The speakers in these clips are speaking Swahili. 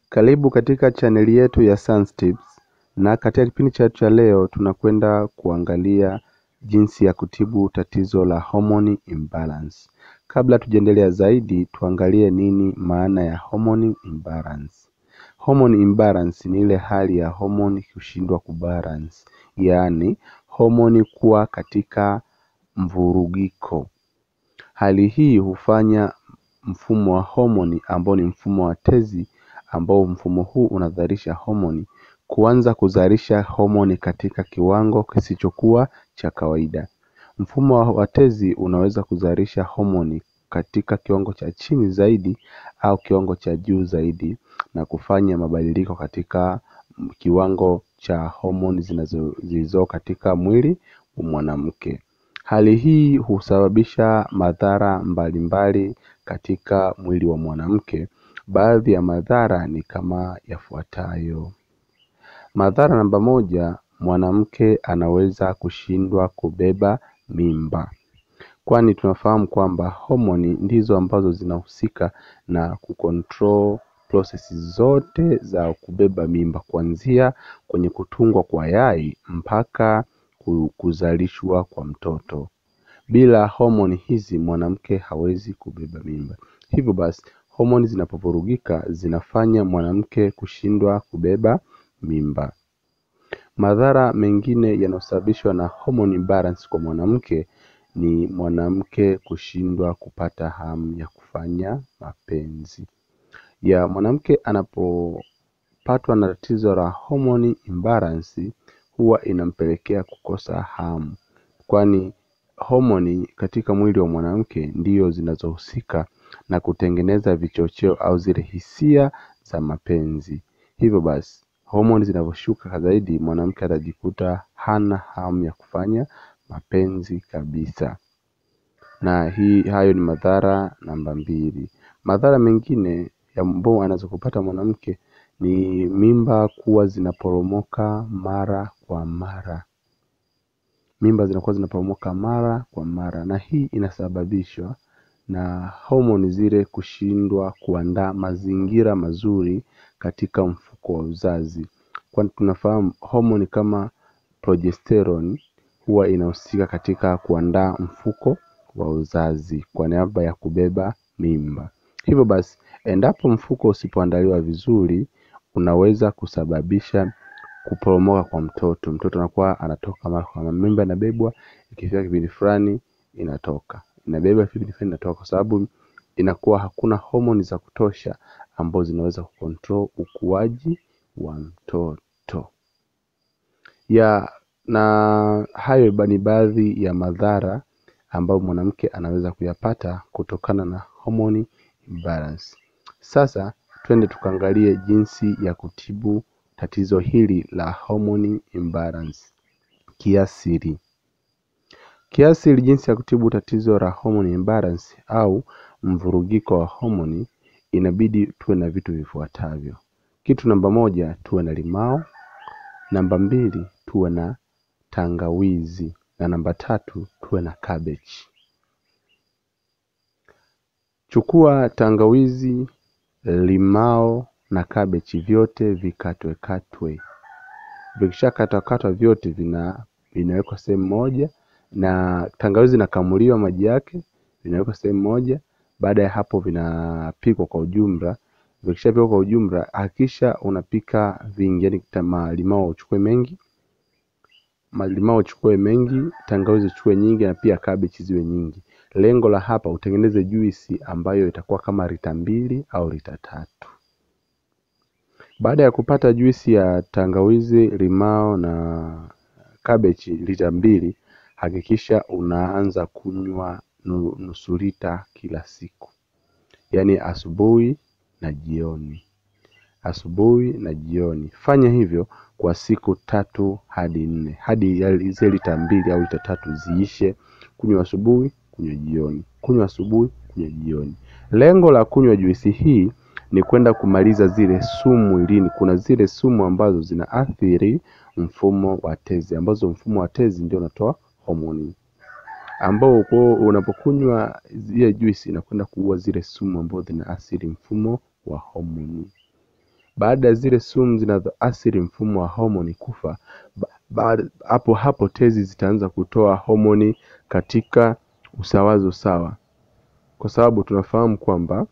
Karibu katika chaneli yetu ya Sans Tips na katika kipindi chetu cha leo tunakwenda kuangalia jinsi ya kutibu tatizo la hormone imbalance. Kabla tujaendelea zaidi, tuangalie nini maana ya hormone imbalance. Hormone imbalance ni ile hali ya homoni kushindwa kubalance, yaani homoni kuwa katika mvurugiko. Hali hii hufanya mfumo wa homoni ambao ni mfumo wa tezi ambao mfumo huu unazalisha homoni kuanza kuzalisha homoni katika kiwango kisichokuwa cha kawaida. Mfumo wa tezi unaweza kuzalisha homoni katika kiwango cha chini zaidi au kiwango cha juu zaidi na kufanya mabadiliko katika kiwango cha homoni zilizo katika mwili wa mwanamke. Hali hii husababisha madhara mbalimbali katika mwili wa mwanamke. Baadhi ya madhara ni kama yafuatayo. Madhara namba moja, mwanamke anaweza kushindwa kubeba mimba, kwani tunafahamu kwamba homoni ndizo ambazo zinahusika na kucontrol prosesi zote za kubeba mimba, kuanzia kwenye kutungwa kwa yai mpaka kuzalishwa kwa mtoto. Bila homoni hizi mwanamke hawezi kubeba mimba. Hivyo basi homoni zinapovurugika zinafanya mwanamke kushindwa kubeba mimba. Madhara mengine yanayosababishwa na hormone imbalance kwa mwanamke ni mwanamke kushindwa kupata hamu ya kufanya mapenzi. Ya mwanamke anapopatwa na tatizo la hormone imbalance huwa inampelekea kukosa hamu, kwani homoni katika mwili wa mwanamke ndio zinazohusika na kutengeneza vichocheo au zile hisia za mapenzi. Hivyo basi homoni zinavyoshuka zaidi, mwanamke atajikuta hana hamu ya kufanya mapenzi kabisa, na hii hayo ni madhara namba mbili. Madhara mengine ambayo anaweza kupata mwanamke ni mimba kuwa zinaporomoka mara kwa mara. Mimba zinakuwa zinaporomoka mara kwa mara, na hii inasababishwa na homoni zile kushindwa kuandaa mazingira mazuri katika mfuko wa uzazi, kwani tunafahamu homoni kama progesterone huwa inahusika katika kuandaa mfuko wa uzazi kwa niaba ya kubeba mimba. Hivyo basi, endapo mfuko usipoandaliwa vizuri, unaweza kusababisha kuporomoka kwa mtoto. Mtoto anakuwa anatoka mara kwa mara, mimba inabebwa, ikifika kipindi fulani inatoka, inabebwa kipindi fulani inatoka, kwa sababu inakuwa hakuna homoni za kutosha ambazo zinaweza kucontrol ukuaji wa mtoto ya na hayo ni baadhi ya madhara ambayo mwanamke anaweza kuyapata kutokana na hormone imbalance. Sasa twende tukaangalie jinsi ya kutibu tatizo hili la hormone imbalance kiasili. Kiasili, jinsi ya kutibu tatizo la hormone imbalance au mvurugiko wa homoni, inabidi tuwe na vitu vifuatavyo. Kitu namba moja, tuwe na limao. Namba mbili, tuwe na tangawizi, na namba tatu, tuwe na kabeji. Chukua tangawizi, limao na kabeji, vyote vikatwe katwe. Vikishakatwa katwa vyote vina vinawekwa sehemu moja, na tangawizi inakamuliwa maji yake, vinawekwa sehemu moja. Baada ya hapo vinapikwa kwa ujumla. Vikishapikwa kwa ujumla, hakikisha unapika vingi, yani malimao uchukue mengi, malimao uchukue mengi, tangawizi uchukue nyingi, na pia kabeji ziwe nyingi. Lengo la hapa utengeneze juisi ambayo itakuwa kama lita mbili au lita tatu. Baada ya kupata juisi ya tangawizi, limao na kabeji lita mbili, hakikisha unaanza kunywa nusu lita kila siku, yaani asubuhi na jioni, asubuhi na jioni. Fanya hivyo kwa siku tatu hadi nne, hadi zile lita mbili au lita tatu ziishe. Kunywa asubuhi, kunywa jioni, kunywa asubuhi, kunywa jioni. Lengo la kunywa juisi hii ni kwenda kumaliza zile sumu mwilini. Kuna zile sumu ambazo zinaathiri mfumo wa tezi, ambazo mfumo wa tezi ndio unatoa homoni, ambao unapokunywa ile juisi inakwenda kuua zile sumu ambazo zinaathiri mfumo wa homoni. Baada ya zile sumu zinazoathiri mfumo wa homoni kufa, hapo hapo tezi zitaanza kutoa homoni katika usawazo sawa, kwa sababu tunafahamu kwamba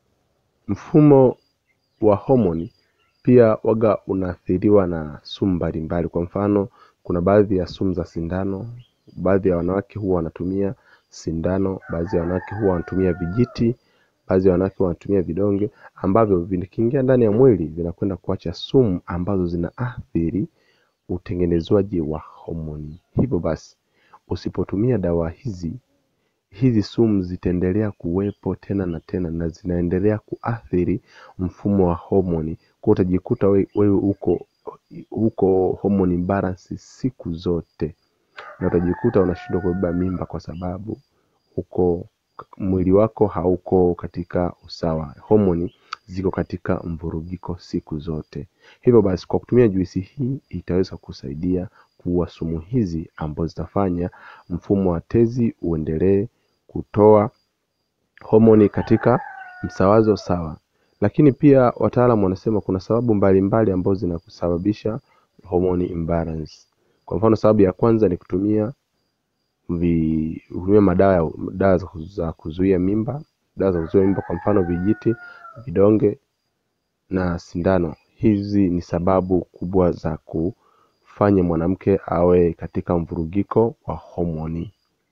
mfumo wa homoni pia waga unaathiriwa na sumu mbalimbali. Kwa mfano, kuna baadhi ya sumu za sindano, baadhi ya wanawake huwa wanatumia sindano, baadhi ya wanawake huwa wanatumia vijiti, baadhi ya wanawake wanatumia vidonge ambavyo vikiingia ndani ya mwili vinakwenda kuacha sumu ambazo zinaathiri utengenezwaji wa homoni. Hivyo basi, usipotumia dawa hizi hizi sumu zitaendelea kuwepo tena na tena na zinaendelea kuathiri mfumo wa homoni, kwa utajikuta wewe uko uko hormone imbalance siku zote, na utajikuta unashindwa kubeba mimba kwa sababu uko mwili wako hauko katika usawa, homoni ziko katika mvurugiko siku zote. Hivyo basi, kwa kutumia juisi hii itaweza kusaidia kuua sumu hizi ambazo zitafanya mfumo wa tezi uendelee kutoa homoni katika msawazo sawa. Lakini pia wataalamu wanasema kuna sababu mbalimbali ambazo zinasababisha hormone imbalance. Kwa mfano, sababu ya kwanza ni kutumia vi, kutumia madawa dawa za kuzuia mimba, dawa za kuzuia mimba, kwa mfano vijiti, vidonge na sindano. Hizi ni sababu kubwa za kufanya mwanamke awe katika mvurugiko wa homoni.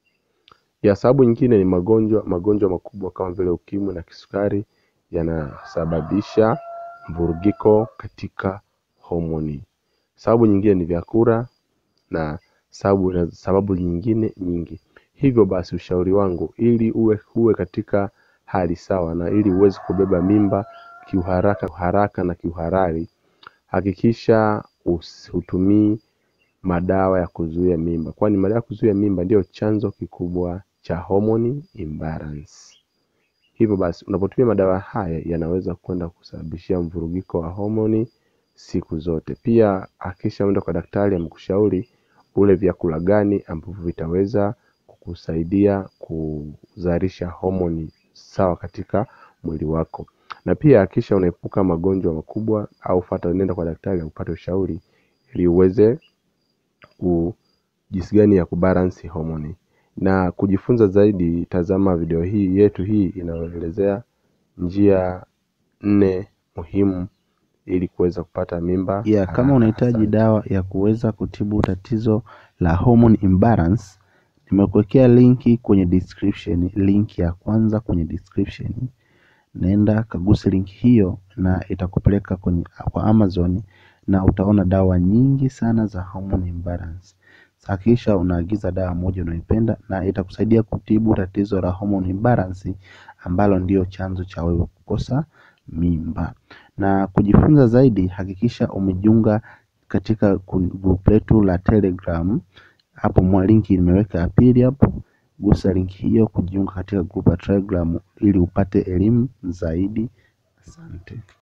Ya sababu nyingine ni magonjwa magonjwa makubwa kama vile ukimwi na kisukari yanasababisha mvurugiko katika homoni. Sababu nyingine ni vyakula na sababu sababu nyingine nyingi. Hivyo basi, ushauri wangu ili uwe uwe katika hali sawa na ili uweze kubeba mimba kiuharaka haraka na kiuhalali, hakikisha hutumii madawa ya kuzuia mimba, kwani madawa ya kuzuia mimba ndiyo chanzo kikubwa cha hormone imbalance. Hivyo basi, unapotumia madawa haya yanaweza kwenda kusababishia mvurugiko wa homoni siku zote. Pia hakikisha umeenda kwa daktari amekushauri ule vyakula gani ambavyo vitaweza kukusaidia kuzalisha homoni sawa katika mwili wako, na pia hakikisha unaepuka magonjwa makubwa au fuata, nenda kwa daktari upate ushauri ili uweze ku jinsi gani ya kubalance homoni. Na kujifunza zaidi, tazama video hii yetu hii inayoelezea njia nne muhimu ili kuweza kupata mimba. ya kama unahitaji dawa ya kuweza kutibu tatizo la hormone imbalance, nimekuwekea linki kwenye description, link ya kwanza kwenye description. Naenda kaguse linki hiyo na itakupeleka kwenye kwa Amazon na utaona dawa nyingi sana za hormone imbalance. Hakikisha unaagiza dawa moja unayoipenda na itakusaidia kutibu tatizo la hormone imbalance ambalo ndio chanzo cha wewe kukosa mimba. Na kujifunza zaidi, hakikisha umejiunga katika group letu la Telegram. Hapo linki nimeweka ya pili hapo, gusa linki hiyo kujiunga katika group la Telegram ili upate elimu zaidi. Asante.